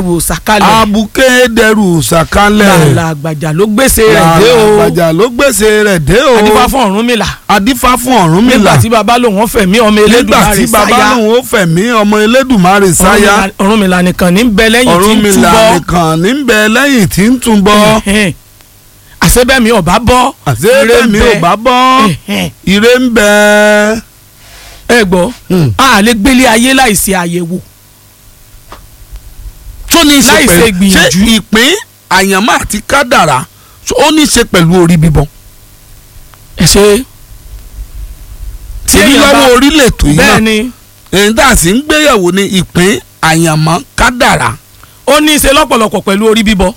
wò sàkálẹ̀ abuké dẹrù sàkálẹ̀ làlà àgbàjà ló gbèsè rẹ̀ dé o àgbàjà ló gbèsè rẹ̀ dé o adífá fún Ọ̀rúnmìlà adífá fún Ọ̀rúnmìlà nígbà tí baba lòun ó fẹ̀mí ọmọ nígbà Elédùmarè tí baba sáyà lòun ó fẹ̀mí ọmọ Elédùmarè sáyà Ọ̀rúnmìlà- Ọ̀rúnmìlà nìkan ní bẹ lẹ́yìn tí ń Ọ̀rúnmìlà túbọ̀ nìkan ní bẹ lẹ́yìn tí ń túbọ̀ Ẹ̀hẹ́n. àṣebẹ́mi ọba bọ́ àti ire ń èmi bẹ. ò bá bọ́ Ẹ̀hẹ́n. ire ń bẹ. ẹ gbọ́ a lè gbélé ayé láìsí àyẹ̀wò tó ní í ṣe Láì ṣe pẹ̀lú ìgbìyànjú. ṣé ìpín àyànmọ́ àti kádàrá ṣó ó ní í ṣe pẹ̀lú orí bíbọ. ẹ ṣe tí èmi èèyàn bá lọ́wọ́ orílẹ̀ ètò yìí bẹ́ẹ̀ náà ni èyí tá a sì ń gbéyàwó ní ìpín àyànmọ́ kádàrá. ó ní í ṣe lọ́pọ̀lọpọ̀ pẹ̀lú orí bíbọ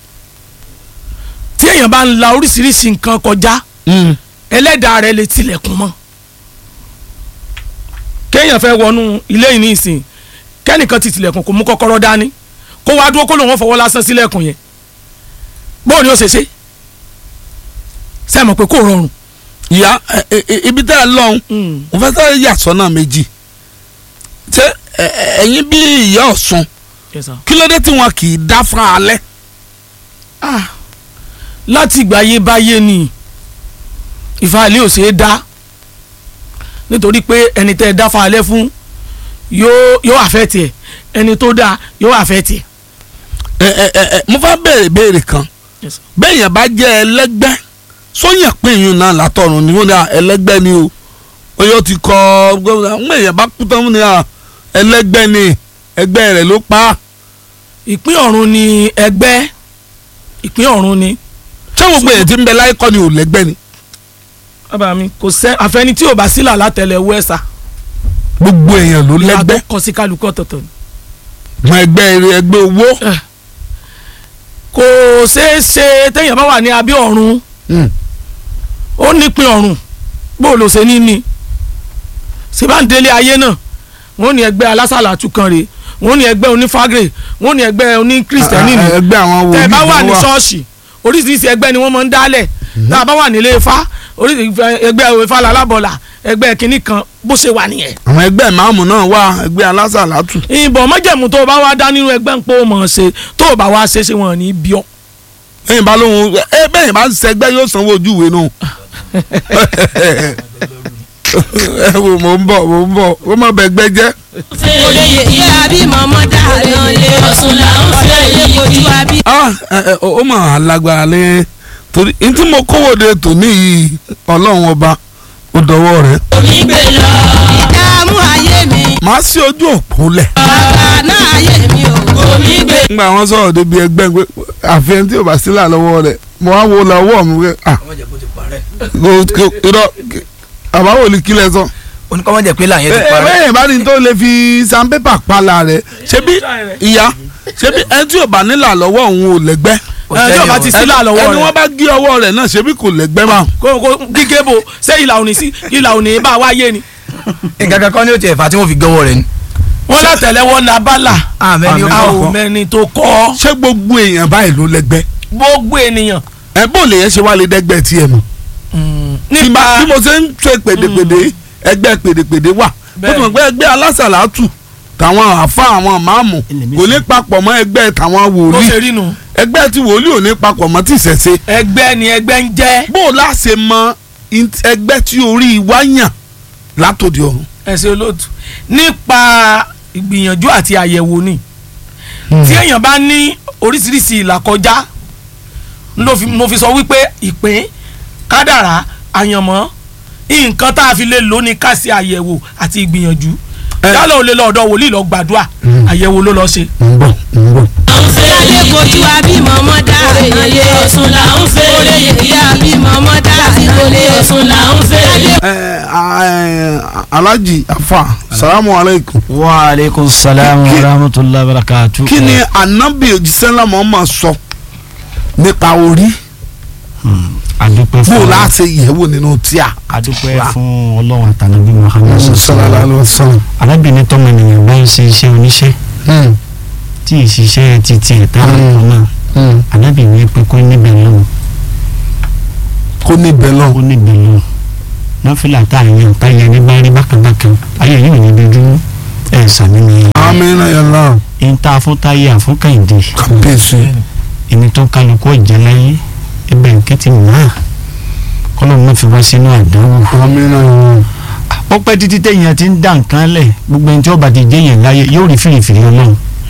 tí èèyàn bá ń la oríṣiríṣi nǹkan kọjá ẹlẹ́dàá rẹ̀ lè tilẹ̀kùn mọ́ kéèyàn fẹ́ wọnú ilé yìí ní ìsìn kẹ́nìkan ti tilẹ̀kùn kò mú kọ́kọ́rọ́ dání kó wá dúró kó lòun ó fọwọ́ lásán sílẹ̀kùn yẹn bóun ni ó ṣe ṣe sẹ́mọ̀ pé kò rọrùn. ìyá ẹ, ẹ, ẹ, ibi tẹ́ ẹ lọ́hùn Mm. mo fẹ́ sáré yà sọ́nà méjì ṣé ẹ, ẹ, ẹ̀yin bí ìyá Ọ̀ṣun Yes, sir. kí ló dé tí wọn kì í dá fún alẹ́. Ah, láti ìgbà ayé báyé ni ìfàlẹ́ ò ṣeé dá nítorí pé ẹni tẹ́ ẹ dá falẹ́ fún yóò yóò àfẹ́ tiẹ̀ ẹni tó dáa yóò àfẹ́ tiẹ̀. ẹ ẹ ẹ ẹ, mo fẹ́ béèrè béèrè kan bẹ́ẹ̀ yẹn bá jẹ́ ẹlẹ́gbẹ́ sóyàn pé ìyún náà látọ̀run ni wọ́n ní à, ẹlẹ́gbẹ́ ni o oyè ti kọ́ gómìnà ń èèyàn bá kú tán wọ́n ní à, ẹlẹ́gbẹ́ ni ẹgbẹ́ rẹ̀ ló pa á ìpín ọ̀run ni ẹgbẹ́ ìpín ọ̀run ni. ṣé gbogbo èyí tí ń bẹ láyé kọ́ ni ò lẹ́gbẹ́ ni bàbá mi kò sẹ́ àfẹni tí ò bá sílà látẹlẹwọ́ ẹ̀sà gbogbo èèyàn ló lẹ́gbẹ́ kọ sí kálukú ọ̀tọ̀ọ̀tọ̀ ni. mọ ẹgbẹ́ eré ẹgbẹ́ owó Eh, kò ṣeé ṣe téèyàn bá wà ní abẹ́ ọ̀run ó nípìn ọ̀run bó ló ṣe ní ní síbáǹdélé ayé náà wọ́n ní ẹgbẹ́ alásàlátù kan rèé wọ́n ní ẹgbẹ́ onífágrè wọ́n ní ẹgbẹ́ oníkristẹni ni ẹgbẹ́ àwọn tẹ́ ẹ wòlíì bá wà ló ní ṣọ́ọ̀ṣì oríṣiríṣi ẹgbẹ́ ni wọ́n máa ń dálẹ̀ tá a bá wà nílé ifá oríṣiríṣi ẹgbẹ́ ifá lalábọ̀là ẹgbẹ́ kínní kan bó ṣe wà nìyẹn. àwọn ẹgbẹ́ ìmáàmù náà wà ẹgbẹ́ alásàlátù ìbọn mọ́jẹ̀mú tó o bá wá dá nínú ẹgbẹ́ ń pò mọ̀ ṣe tó o bá wá ṣe ṣe wọn ní bí ọ. ẹ̀yìn bá lóhun ẹ bẹ́ẹ̀ yẹn bá ń sẹgbẹ́ yóò sanwó ojú ìwé náà ẹ wò mò ń bọ̀ mò ń bọ̀ ó má bẹ gbẹ́ jẹ́. olóyè ìyá bí mọ̀mọ́ dáná lé ọ̀sùn là ń fẹ́ yìí ojú wa bí. ah ẹ ẹ ó mà á lágbára lé torí n tí mo kówó de tòní yìí ọlọ́run ọba ó dọwọ́ rẹ̀ omi gbé lọ. ìdààmú ayé mi màá sí ojú òpó lẹ̀. bàbá náà ayé mi ò omi gbé. nígbà wọn sọ̀rọ̀ débi ẹgbẹ́ pé àfihàn tí ò bá sílà lọ́wọ́ rẹ̀ mo wá wo lọ́wọ́ mi pé ah kò kò irọ́ àbáwò ní kílẹ̀ sọ. oníkọ́mọ́ jẹ́ pé láyé ti ẹ parẹ́ bẹ́ẹ̀ bá ní tó lè fi sanpépà pala rẹ̀ ṣebí ìyá ṣebí ẹni tí ò bá nílà lọ́wọ́ òun ò lẹ́gbẹ́. ẹ tí o bá ti sílà lọ́wọ́ ẹni rẹ̀ wọ́n bá gé ọwọ́ rẹ̀ náà ṣebí kò lẹ́gbẹ́ máa. kó kó kíké bo ṣé ìlà òní sí ìlà òní bá wá yé ni. nǹkan kan kọ́ ni ó tiẹ̀ fà tí wọ́n fi gọ́wọ́ rẹ̀ ni. wọ́n látẹ̀lẹ́wọ́ ní abala àmẹ́ni ó Àmín. a kọ́ ò mẹ́ni tó kọ́ ṣé gbogbo èèyàn báyìí ló lẹ́gbẹ́. gbogbo ènìyàn. ẹ bó lè yẹn ṣe wá lè dẹ́gbẹ́ tiẹ̀ mọ̀. bí nípa ma- bí mo ṣe ń ṣe pèdèpèdè ẹgbẹ́ pèdèpèdè wà bó ti mọ̀ pé ẹgbẹ́ alásàlátù tàwọn àfa àwọn máàmù kò ní papọ̀ mọ́ ẹgbẹ́ tàwọn bó wòlíì ṣe rí nu ẹgbẹ́ tí wòlíì ò ní papọ̀ mọ́ tìṣẹ̀ṣe ẹgbẹ́ ni ẹgbẹ́ ń jẹ́ bó o láṣẹ mọ int- ẹgbẹ́ tí orí wa yàn látòdì ọ̀run. ẹ̀sìn olóòtú nípa ìgbìyànjú àti àyẹ̀wò ni tí èèyàn bá ní oríṣiríṣi ìlàkọjá ló fi- mo fi sọ wípé ìpín kádàrá àyànmọ́ nǹkan tá a fi lè lò ní ká ṣe àyẹ̀wò àti ìgbìyànjú Ẹ. yálà ò lè lọ ọ̀dọ̀ wòlíì lọ gbàdúrà àyẹ̀wò ló lọ ṣe. ń bọ̀ ń bọ̀. Lálẹ́ kojú wa bí mọ̀mọ́ dáná lé ọ̀sùn là ń fẹ́. olóyè ìyá bí mọ̀mọ́ dáná lé ọ̀sùn là ń fẹ́. ẹ ẹ alhaji afa salamu aleykum. wa aleykum salaam Kí- wa rahmatulah barakatu. kí ni anabi òjísẹ́lá Muhammad sọ nípa orí adúpẹ́ bó o fún láṣẹ yẹ̀wò nínú tíà. adúpẹ́ fún ọlọ́run àtànàbí muhammed sallallahu alaihi wasallam. arábìnrin tọmọ ènìyàn bá ń ṣe iṣẹ́ oníṣẹ́ tí ìṣiṣẹ́ ti tiẹ̀ táwọn ọmọ náà arábìnrin pé kó níbẹ̀ lọ́wọ́ kó níbẹ̀ lọ. kó níbẹ̀ lọ́wọ́ nọ́fìlà tá a yàn tá a yẹ ní bá rí bákan bákan ayé yìí ò ní dojú ẹ̀ sàmì ni amina yàrá. ẹni tá a fún táyé àfún kàìndé kábíyèsí ẹni tó kálukú ọ̀jẹ̀ láyé ẹbẹ̀ nkẹ́tì náà kọ́lọ́ mọ́ fi wá sínú àdánwò. amínà ó pẹ́ títí téèyàn ti ń dá nǹkan lẹ̀ gbogbo ẹni tí ó bá ti jẹ́ yẹn láyé yóò rí fìrìfìrì ọlọ́run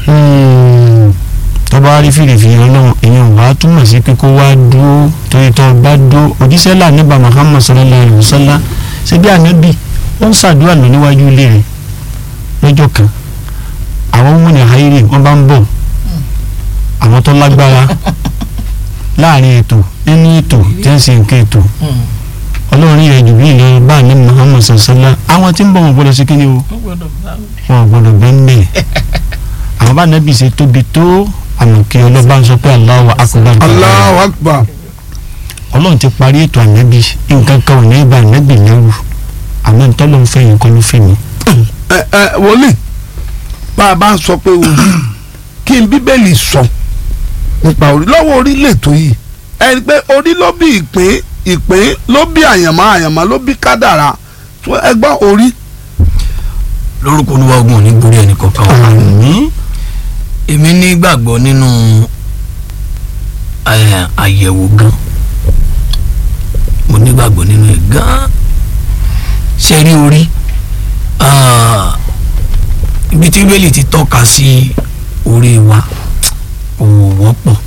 tó bá rí fìrìfìrì ọlọ́run èèyàn wàá túmọ̀ sí pé kó wá dúró torí tó bá dúró òjíṣẹ́ là níbà Muhammad sallallahu alayhi wa sallam ṣe bí ànábì ó ń ṣàdúrà lọ níwájú ilé rẹ̀ lọ́jọ́ kan àwọn ọmọ ní hairi wọ́n bá ń bọ̀ àwọn tó lágbára láàrin ètò nínú ètò tí ń ṣe nǹkan ètò ọlọ́run yẹn jù bí ìlọ bá ní Muhammad sọ̀sọ́lá àwọn tí ń bọ̀ wọn gbọ́dọ̀ sí kíni o wọn gbọ́dọ̀ bẹ́ẹ̀ àwọn bá nàbì ṣe tóbi tó àmọ́ kí ọlọ́ba ń sọ pé Allahu akbar Allahu akbar ọlọ́run ti parí ètò ànábì nǹkan kan ò ní bá ànábì lẹ́rù àmọ́ ntọ́lọ́ ń fẹ́ yẹn kọ́ ló fẹ́ mi. ẹ ẹ wòlíì bá a bá ń sọ pé orí kí n bíbélì sọ nípa orí lọ́wọ́ orí lètò yìí ẹni pé orí ló bí ìpín ìpín ló bí àyànmọ́ àyànmọ́ ló bí kádàrá tó ẹgbọ́n orí. lórúkọ olúwa ogun ò ní borí ẹnì kankan wa. àmín èmi nígbàgbọ́ nínú eh, àyẹ̀wò gan mo nígbàgbọ́ nínú ẹ̀ gan ṣe rí orí ah, ibi tí bíbélì ti tọ́ka sí orí wa kò wọ́pọ̀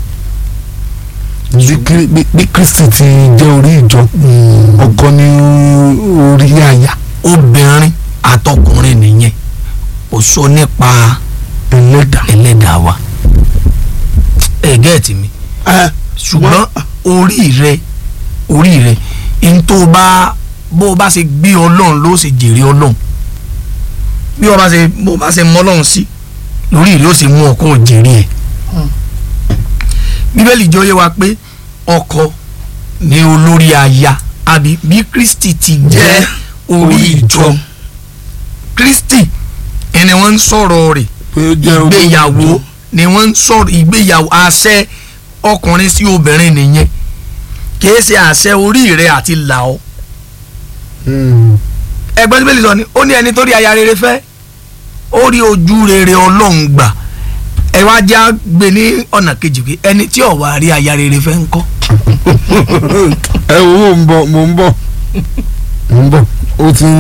bí Krí- bí- bí kristi ti jẹ́ orí ìjọ ọkọ ní orí àyà obìnrin àtọkùnrin nìyẹn kò sọ nípa ẹlẹ́dà. ẹlẹ́dàá wa ẹ gẹ́ẹ̀tì mi ẹ ṣùgbọ́n orí rẹ orí rẹ n tó bá bó o bá ṣe gbé ọlọ́run ló ṣe jèrè ọlọ́run bí o bá ṣe bó o bá ṣe mọ ọlọ́run sí lórí rẹ ó ṣe mú ọkọ jèrè ẹ̀ bíbélì jẹ́ ó yé wa pé ọkọ ni olórí aya àbí bí kristi ti jẹ́ orí ìjọ kristi ẹni wọ́n ń sọ̀rọ̀ rẹ̀ pé ó jẹ́ orí ìgbéyàwó ìjọ. ni wọ́n ń sọ̀rọ̀ ìgbéyàwó àṣẹ ọkùnrin sí obìnrin nìyẹn kìí ṣe àṣẹ orí rẹ àti là ọ́ Hmm. ẹgbẹ́ bíbélì sọ ni ó ní ẹni tó rí aya rere fẹ́ ó rí ojú rere ọlọ́run gbà ẹ wá já gbé ní ọ̀nà kejì pé ẹni tí ò wá rí aya rere fẹ́ ń kọ́ ẹ wo mo ń bọ̀ mo ń bọ̀ mo ń bọ̀ ó ti ń